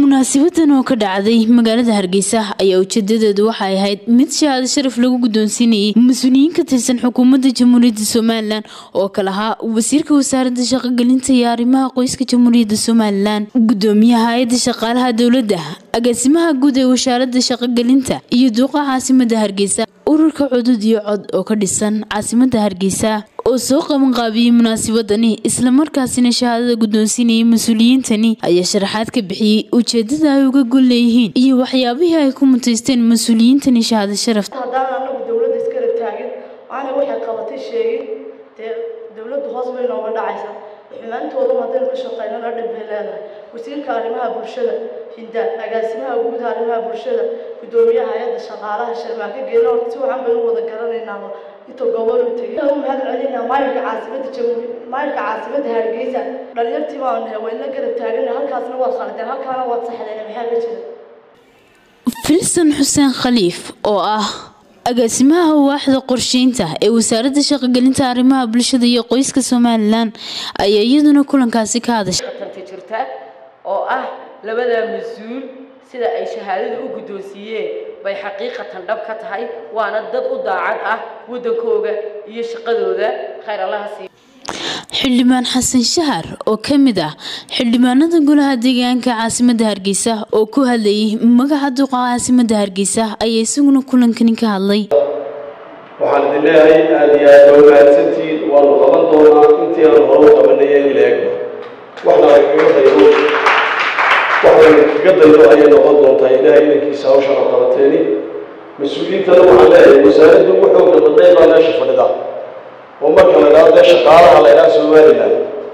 munaasabadan oo ka dhacday magaalada hargeysa ayaa ujeedadeedu waxay ahayd mid shahaado sharaf lagu guddoonsiinayay mas-uuliyiin ka tirsan xukuumadda jamhuuriyadda somalilan oo kale ahaa wasiirka wasaaradda shaqogelinta iyo arrimaha qoyska jamhuuriyadda somalilan gudoomiyaha hay-adda shaqaalaha dowladda agaasimaha guud ee wasaaradda shaqogelinta iyo duuqa caasimada hargeysa ururka cudud iyo cod oo ka dhisan caasimada hargeysa oo soo qabanqaabiyey munaasabadani islamarkaasina shahaadada guddoonsiinayay mas-uuliyiintani ayaa sharaxaad ka bixiyey ujeedada ay uga gol leeyihiin iyo waxyaabihii ay ku mutaysteen mas-uuliyiintani shahaado sharaf haddaan anagu dowladda iskala taagin aana waxay qabatay sheegin dee dowladdu hoos bay nooga dhacaysa xumaantooda haddaynu ka shaqaynana dhib bay leedahay wasiirka arrimaha bulshada hindaan agaasimaha guud arrimaha bulshada gudoomiyaha hay-adda shaqaalaha sharmaaka geela horta si waxaan baynu wada garanaynaaba inta gobol u tegay u mahad celinaa maayirka caasimada jamhuuri maayirka caasimada hargeysa dhalinyartii baan nahay wayna garab taagana halkaasna waad khaldeen halkaana waad saxdeen maxaa ka jira filson xuseen khaliif oo ah agaasimaha waaxda qorsheynta ee wasaaradda shaqogelinta arrimaha bulshada iyo qoyska somalilan ayaa iyaduna kulankaasi ka hadashay tanti jirta oo ah labada mas-uul sida ay shahaadada u guddoonsiiyeen bay xaqiiqatan dhab ka tahay waana dad u daacad ah waddankooga iyo shaqadooda khayr allaha siiya xildhibaan xasan shahar oo ka mid ah xildhibaanada golaha deegaanka caasimada hargeysa oo ku hadlayay magaca duqa caasimada hargeysa ayaa isaguna kulankani ka hadlay waxaan idin leeyahay aada iyo aad waa mahadsantihiin waanu qaban doonaa intii aanu hore u qabanaya in leegba waxna lagaga daydo waxna lagaga daydo ayay noqon doontaa ilaahay idankiisa hawshan oo qabateeni mas-uuliyiintana waxaan leeyahay wasaaraddu ugu xooga badnayd baa meesha fadhida oo marka la idhaahdo dee shaqaalaha la idhaha somalilan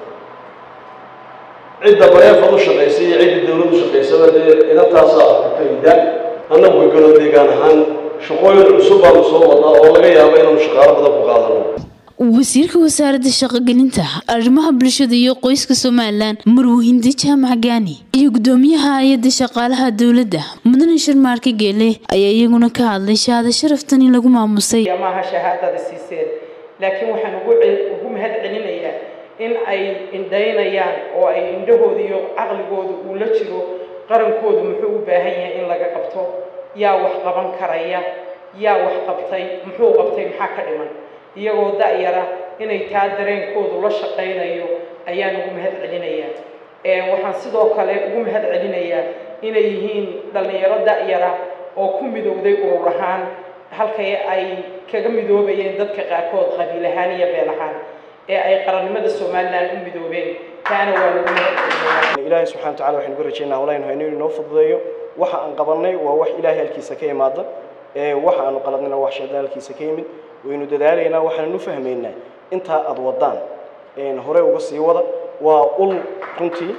cidda bareefad u shaqaysay iyo cidda dawlad u shaqaysaba dee inantaasaa fahida annagu ka galo deegaan ahaan shaqooyin cusub baanu soo wadnaa oo laga yaabo inaanu shaqaalo badan ku qaadano wasiirka wasaaradda shaqogelinta arrimaha bulshada iyo qoyska somalilan marwahinde jaamac gaani iyo gudoomiyaha hay-adda shaqaalaha dowladda mudane sharmaarka geele ayaa iyaguna ka hadlay shahaado sharaftani lagu maamusay maaha shahaadada siiseen laakiin waxaan ugu ugu mahad celinayaa in ay indhaynayaan oo ay indhahooda iyo caqligooda uu la jiro qarankoodu muxuu u baahan yahay in laga qabto yaa wax qaban karaya yaa wax qabtay muxuu qabtay maxaa ka dhiman iyagoo da-yara inay taa dareenkoodu la shaqaynayo ayaan ugu mahad celinayaa waxaan sidoo kale ugu mahad celinayaa inay yihiin dhallinyaro da-yara oo ku midowday urur ahaan halkay ay kaga midoobayeen dadka qaarkood qabiil ahaan iyo beel ahaan ee ay qarannimada somalilan u midoobeen taana waa lagu mahadcelinayaa ilaahay subxana wa tacala waxaynu ka rajaynaa hawlaynu hayno inuu inoo fududeeyo waxa aan qabannay waa wax ilaahay halkiisa ka imaada ee waxa aanu qaladnayna wax shaydaan halkiisa ka yimid waynu dadaalaynaa waxaananu fahmaynaa intaa aada wadaan hore uga sii wada waa ul runtii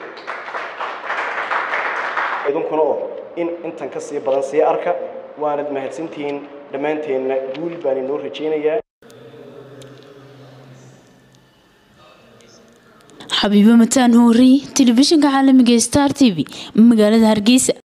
idinkuna oo in intan ka sii badan sii arka waanad mahadsantihiin dhammaanteenna guul baan inoo rajaynayaa xabiibo mataan hoori telefishinka caalamiga star t v magaalada hargeysa